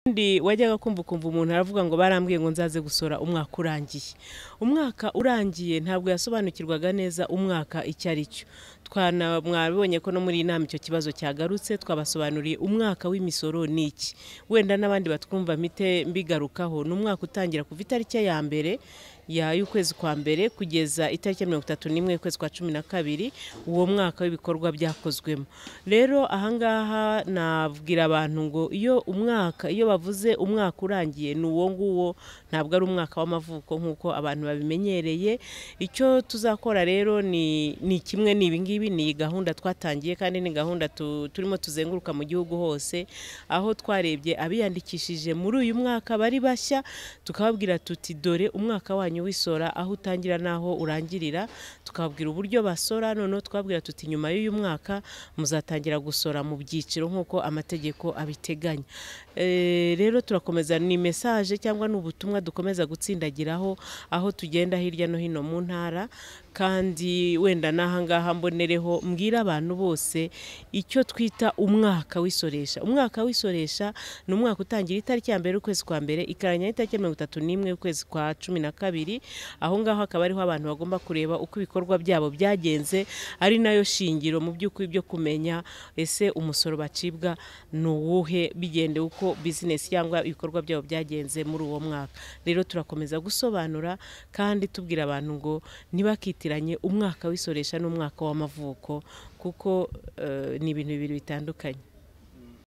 ubundi wajyaga kumva ukumva umuntu aravuga ngo barambwiye ngo nzaze gusora umwaka urangiye umwaka urangiye ntabwo yasobanukirwaga neza umwaka icyo ari cyo Twana- mwabibonye ko no muri iyi nama icyo kibazo cyagarutse twabasobanuriye umwaka w'imisoro ni iki wenda n'abandi batwumva mite mbigarukaho ni umwaka utangira kuva itariki ya mbere ya y'ukwezi kwa mbere kugeza itariki ya mirongo itatu n'imwe y'ukwezi kwa cumi na kabiri uwo mwaka w'ibikorwa byakozwemo rero ahangaha nabwira abantu ngo iyo umwaka iyo bavuze umwaka urangiye ni uwo nguwo ntabwo ari umwaka w'amavuko nk'uko abantu babimenyereye icyo tuzakora rero ni ni kimwe ni ibingibi ni iyi gahunda twatangiye kandi ni gahunda tu- turimo tuzenguruka mu gihugu hose aho twarebye abiyandikishije muri uyu mwaka bari bashya tukababwira tuti dore umwaka wanyu w'isora aho utangira n'aho urangirira tukababwira uburyo basora noneho tukababwira tuti nyuma y'uyu mwaka muzatangira gusora mu byiciro nk'uko amategeko abiteganya Eh, rero turakomeza ni mesaje cyangwa ni ubutumwa dukomeza gutsindagiraho aho tugenda hirya no hino mu ntara kandi wenda n'ahangaha mbonereho mbwira abantu bose icyo twita umwaka w'isoresha umwaka w'isoresha ni umwaka utangira itariki ya mbere y'ukwezi kwa mbere ikarangirana n'itariki ya mirongo itatu n'imwe y'ukwezi kwa cumi na kabiri aho ngaho hakaba ariho abantu bagomba kureba uko ibikorwa byabo byagenze ari nayo shingiro mu by'ukuri byo kumenya ese umusoro bacibwa ni uwuhe bigendeye uko bizinesi cyangwa ibikorwa byabo byagenze muri uwo mwaka rero turakomeza gusobanura kandi tubwira abantu ngo ntibakitiranye umwaka w'isoresha n'umwaka w'amavuko kuko eh, ni ibintu bibiri bitandukanye